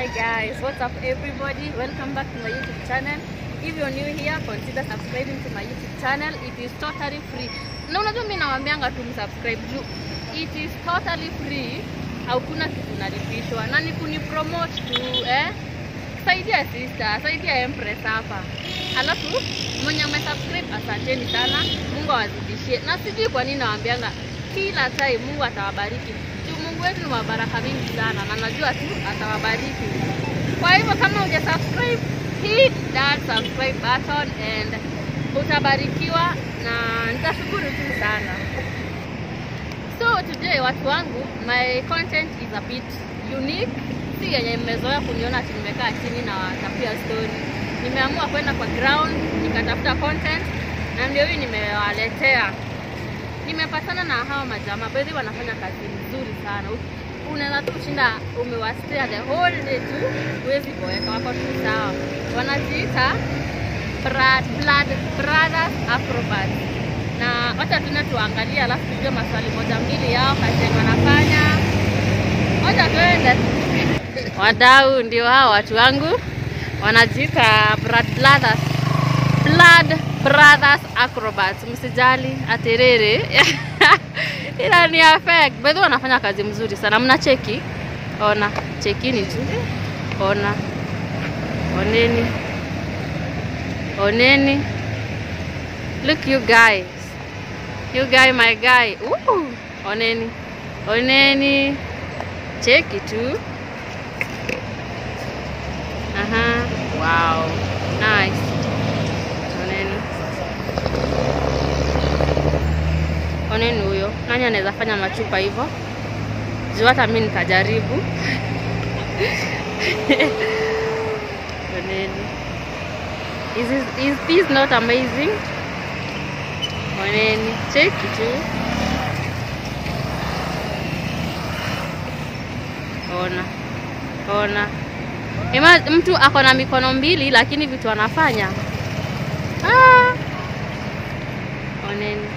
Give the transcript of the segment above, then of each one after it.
Hi guys, what's up everybody? Welcome back to my YouTube channel. If you're new here, consider subscribing to my YouTube channel. It is totally free. Na unajua mimi nawaambianga tu msubscribe juu it is totally free. Hakuna kitu nalipishwa na ni kunipromote tu eh. Saidia sister, saidia Empress hapa. Alafu mwenye umesubscribe asanteni sana. Mungu awazidishie. Na sijui kwa nini nawaambianga kila time Mungu atawabariki. Juu Mungu wetu ni wa baraka mingi sana na najua tu atawabariki. Kwa hivyo kama huja subscribe, hit that subscribe button and utabarikiwa na nitashukuru tu sana. So today watu wangu, my content is a bit unique. Si yenye mmezoea kuniona ati nimekaa chini na watapia story. Nimeamua kwenda kwa ground nikatafuta content na ndio hii nimewaletea. Nimepatana na hawa majamaa, by the way wanafanya kazi nzuri sana. Unaweza tu kushinda umewastea the whole day tu, huwezi boeka, wako tu sawa. Wanajiita Blood, Blood Brothers Acrobats na wacha tuna tuangalie, alafu tujue maswali moja mbili yao kazi yenye wanafanya. Wacha tuende. Wadau ndio hao watu wangu wanajiita Blood Brothers, Blood Brothers Acrobats. Msijali aterere ila ni ya fake. By the way wanafanya kazi mzuri sana, mna cheki, ona chekini tu, ona oneni, oneni, look you guys You guy, my guy. Ooh, oneni. Oneni. Cheki tu. Aha. Wow. Nice. Oneni. Oneni huyo. Nani anaweza fanya machupa hivyo? Juu hata mimi nitajaribu. Oneni. Is this, is this not amazing? Oneni, cheki tu. Ona, ona. Ima, mtu ako na mikono mbili lakini vitu anafanya. Ah. Oneni.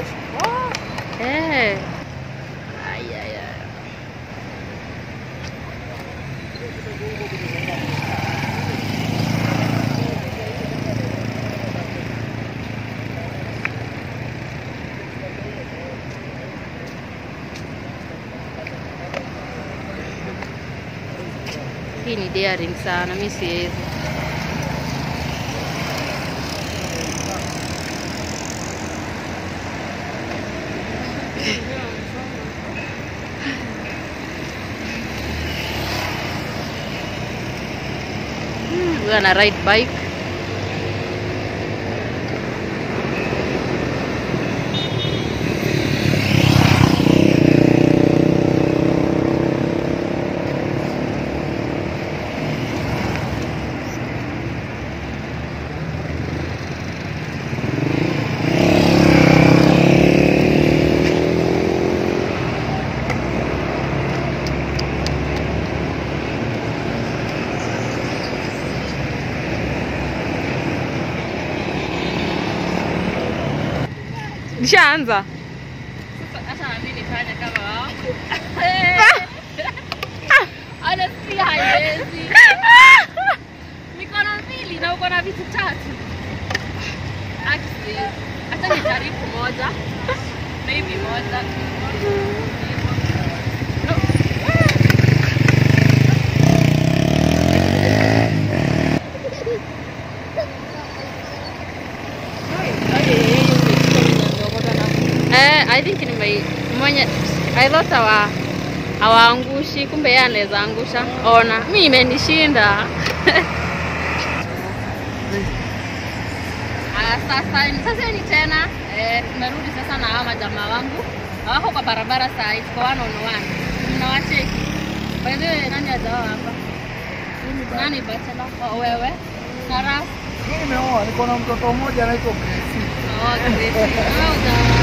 Eh. Ay, ay, ay. Hii ni daring sana, mi siwezi. Hmm, Huyu ana ride bike. Nishaanza. Sasa na mimi nifanye kama wao. Honestly haiwezi. Mikono mbili na uko na vitu tatu. Actually, hata nijaribu moja. Maybe moja. No. Eh, I think nime mwenye I thought hawa hawaangushi, kumbe yeye anaweza angusha. Ona, mimi imenishinda. Aya, sasa sasa ni tena eh, tumerudi sasa na hawa majamaa wangu hawako kwa barabara saa hii, tuko one on one. Mnawacheki by the way, nani ajawa hapa? Nani bachelor? Oh, wewe na Raf? Mimi nimeoa, niko na mtoto mmoja anaitwa Gracie. Oh, great. Wewe ujawa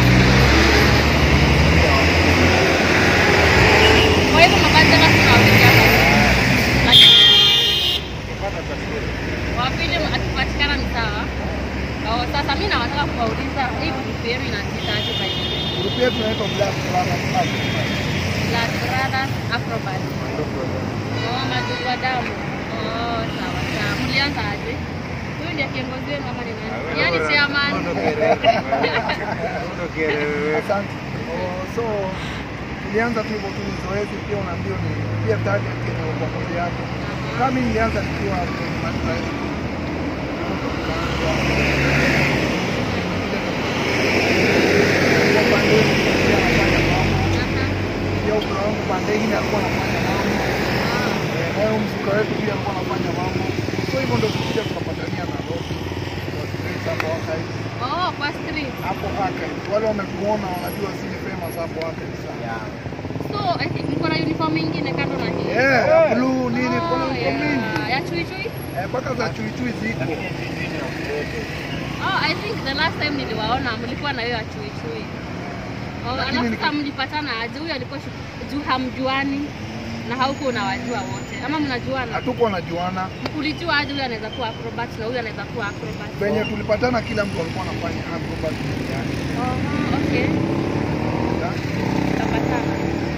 Kwa hivyo mabachela sina wawili hapa. Lakini Nipata taswira. wa pili akipatikana ni sawa. Oh, sasa mimi nawataka kuwauliza hii group yenu inajiitaje by the way? Grupu yetu inaitwa Black Brothers Acrobats. Black Brothers Acrobat. Oh, majukwaa damu. Oh, sawa sawa. Mlianza aje? Huyu ndiye kiongozi wenu ama ni nani? Yaani chairman. Asante. Oh, so tulianza tu hivyo tu ni zoezi, pia unaambiwa ni pia target yenye kwa moja yako. Kama mimi nilianza nikiwa kwenye madrasa. Kwa pande hii pia anafanya mambo. Pia ukra wangu pande hii alikuwa anafanya mambo. Eh, naye huyu mzuka wetu pia alikuwa anafanya mambo. So hivyo ndio tulikuja tukapatania na Robi. Ndio tukaita hapo archive. Oh, kwa street. Hapo archive. Wale wamekuona wanajua zile famous hapo archive sana. So, I think mko na uniform ingine kando na hii. Yeah, blue nini Oh, kuna nguo yeah. mingi. Ya chui chui. Eh, mpaka za chui chui ziko. Oh, I think the last time niliwaona mlikuwa na hiyo ya chui chui. Oh, Lakini alafu niki- kama mlipatana aje? Huyu alikuwa shu- juu hamjuani na hauko unawajua wote ama mnajuana? Hatuko najuana. Ulijua aje huyu anaweza kuwa acrobat na huyu anaweza kuwa acrobat? Venye tulipatana kila mtu alikuwa anafanya acrobat yani. Oh, okay. Tukapatana.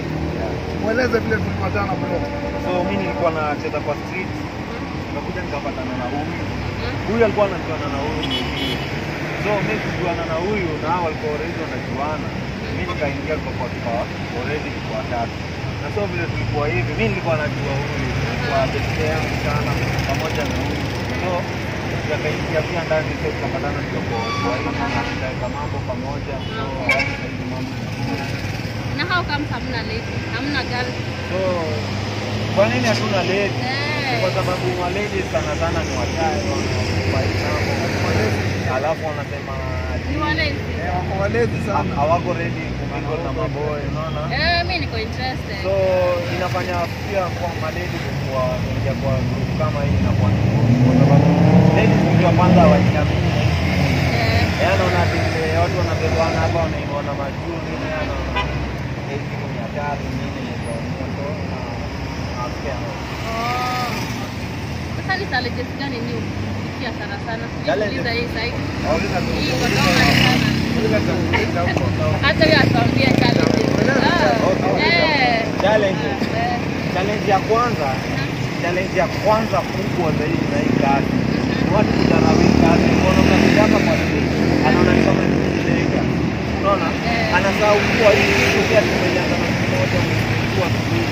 Mweleze vile tulipatana bro. So mi nilikuwa nacheza kwa street, nikakuja nikapatana na huyu. Mhm. Huyu alikuwa anajuana na huyu mwingine. So mi kujuana na huyu na hao walikuwa already wanajuana. Mi nikaingia kwa kwa kwa already kwa tatu. Na so vile tulikuwa hivi, mi nilikuwa najua huyu kwa beste yangu sana pamoja na huyu. So tukaingia pia ndani so tukapatana ndio kwa kwa hiyo na tukaweka mambo pamoja. So hadi sasa hivi mambo Na how come hamna lady? Hamna girl? So kwa nini hatuna lady? Eh. Kwa sababu malady sana sana ni wachache wanaokupa hii mambo. Alafu wanasema ati Ni walezi. Eh, wako walezi ha- sana. hawako ready kumingle na maboy, unaona? Eh, mimi niko interested. So inafanya pia kwa malady kwa kuingia kwa group kama hii inakuwa ni ngumu kwa sababu ladies kitu ya kwanza hawajiamini. Eh. Yaani anaona ati vile watu wanabebana hapa wanainua na majuu nini anaona hii kitu ni hatari nini ni kwa moto na na Oh. Sasa ni challenges gani ni ukifikia sana sana? Challenges? Sikuuliza hii side. Wauliza tu. Hii kwa kama sana. Uliza huko. Hata hiyo atuambie challenges. Ah, eh. Challenges. Eh. Challenge ya kwanza, challenge ya kwanza kubwa zaidi na hii kazi ni watu kudharau hii kazi. Unaona unakuja hapa kwa stage, anaona ni kama ni mjinga. Unaona? Eh. Anasahau kuwa hii kitu pia tumelianza na siku moja umekuwa siku hizi.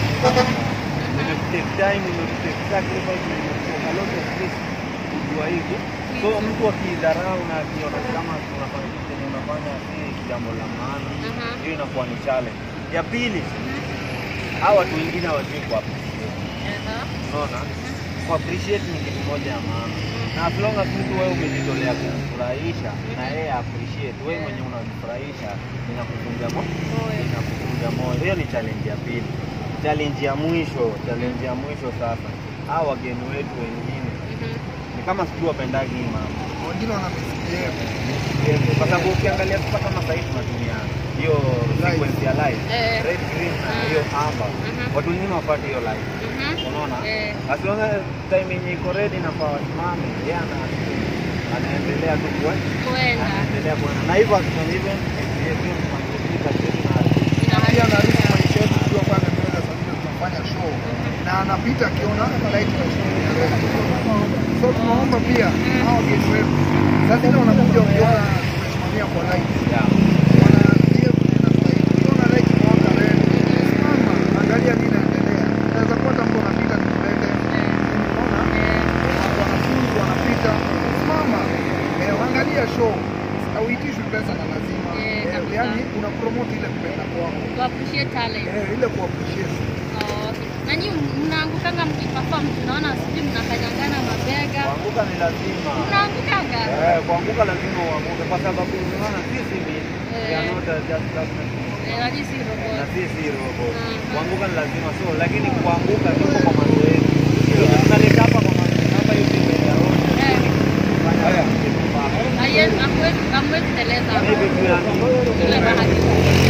Imetake time, imetake sacrifice, imetake a lot of risk kujua hivi. So mtu akidharau na akiona kama unafanya kitu chenye unafanya si jambo la maana, Aha. hiyo inakuwa ni challenge. Ya pili, hawa watu wengine hawajui ku appreciate. Eh. Unaona? Ku appreciate ni kitu moja ya maana. Na as long as mtu wewe umejitolea kumfurahisha na yeye appreciate, wewe mwenye unamfurahisha inakuvunja moyo, Moyo. inakuvunja moyo. Hiyo ni challenge ya pili. Challenge ya mwisho, challenge ya mwisho sasa. Hawa wageni wetu wengine Mhm. ni kama sijui wapendagi hii mambo. Wengine wana misbehave. Kwa sababu ukiangalia sasa kama sasa hivi tunatumia hiyo sequence ya live, Eh. red green na Mm. hiyo amber. Mhm. Watu wengine wafuate hiyo live. Mhm. Unaona? Eh. As long as time yenye iko ready na kwa wasimame, yeye ana anaendelea tu kwa Kwenda. anaendelea kuona. Na hivyo akifanya hivyo, hiyo mangojika chetu na Pia na risk maisha yetu tukiwa pale mbele saa zile tunafanya show na anapita akiona light na show ni ready. So tunaomba pia hao wageni wetu saa zile wanakuja wakiona tumesimamia kwa light. yeah. Wanaambia vile inastahili. Ukiona light imewaka red, simama, angalia nini inaendelea. Unaweza kuwa mtu anapita kimbele. Unaona? Watu wanafunzi wanapita, simama, eh, angalia show. Hauitishwi pesa na lazima. Eh, Eh, kabisa. yaani una promote ile kupenda kwako. To appreciate talent. Eh, ile ku appreciate. Oh, okay. Na nyinyi mnaangukanga mkiperform, tunaona sijui mnakanyangana mabega. Kuanguka ni lazima. Mnaangukanga? Eh, kuanguka lazima uanguke kwa sababu unaona sisi ni Eh. we are not just government. Eh, lakini si na robot. sisi robot. Mhm. Kuanguka ni lazima so, lakini kuanguka tuko kwa mazoezi. Ndio tunaleta hapa kwa mazoezi hapa hivi mbele ya road. Eh. Fanya kitu mbaya. Haiwezi, hamwezi hamwezi teleza hapo. Hivi tu yani. Ile bahati.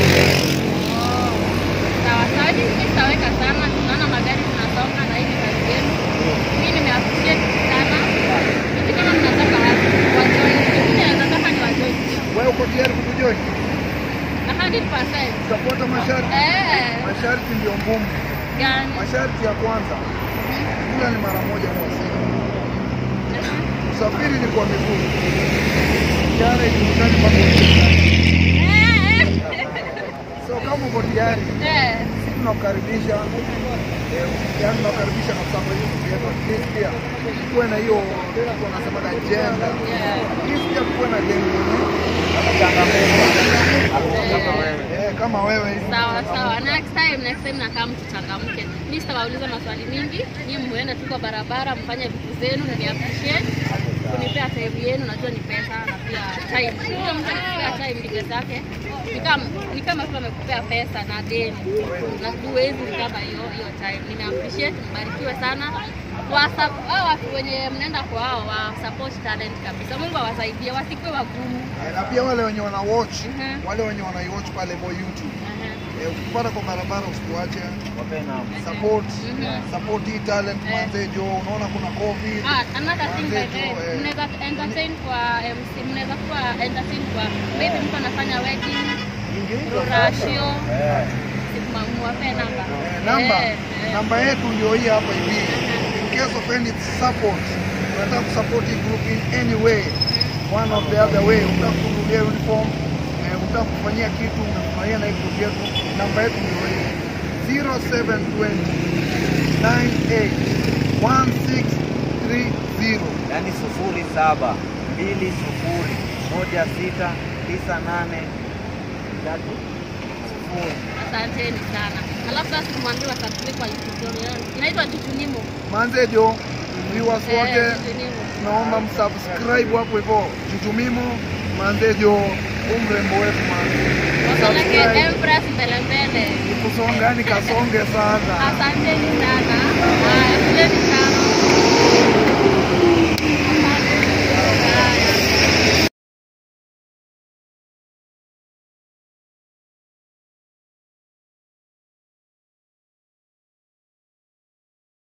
Oh. Sawa sawa, hadi mimi sitaweka sana. Tunaona magari zinasonga na hivi kazi yenu. Mimi nimeappreciate sana. Sisi kama mnataka wajoin, mimi nataka ni wajoin pia. Wewe uko tayari kutujoin? Na 100%. Utafuata masharti. Eh, Masharti ndio ngumu. gani? Masharti ya kwanza, kila hata ni mara moja kwa siku. Usafiri ni kwa miguu, jana ijulikani mpaka so kama uko tayari, Eh, sisi tunakukaribisha eh, yaani tunakukaribisha na kusema hiyo yetu at least pia kuwe na hiyo tunasema agenda yeah. Please pia kuwe na agenda eh, kama wewe hivi. Sawa sawa, next time next time nakaa mtuchangamke. Mimi sitawauliza maswali mingi, nyinyi muende tu kwa barabara mfanye vitu zenu, na ni appreciate kunipea time yenu. Najua ni pesa na pia time. Unajua mtu akipea time ni pesa yake, ni kama ni kama mtu amekupea pesa na deni, na huwezi kama hiyo hiyo time. Nime appreciate, mbarikiwe sana kwa sab- hao watu wenye mnaenda kwa hao wa support talent kabisa. Mungu awasaidie, wasikuwe wagumu. Eh, na pia wale wenye wana watch Mhm. wale wenye wanaiwatch pale kwa YouTube Aha. eh, ukipata kwa barabara usituache Wape namba. support Mhm. support hii talent Eh. manze jo unaona kuna covid Ah, another thing by the way, Wenzetu, eh, mnaweza entertain kwa MC, mnaweza kuwa entertain kwa maybe mtu anafanya wedding, rorashio, Eh. muwape namba. Eh, namba Eh, eh. namba yetu ndio hii hapa hivi. In case of any support, unataka kusupport hii group in any way, one of the other way, unataka kununulia uniform, eh, unataka kufanyia kitu, unafurahia na hii group yetu, namba yetu ndio hii 0720981630. Yaani sufuri saba mbili sufuri moja sita tisa nane tatu sufuri. Asanteni sana. Alafu sasa tumwambie wasubscribe kwa YouTube channel yangu. Inaitwa Tutunimo. Manze jo, viewers Eh, wote Tutunimo. naomba msubscribe hapo hivyo Chuchumimo manze jo, huu mrembo wetu manze. Wapeleke Subscribe. Empress mbele mbele. Kusonga ni kasonge sana. Asanteni sana. Haya, kuleni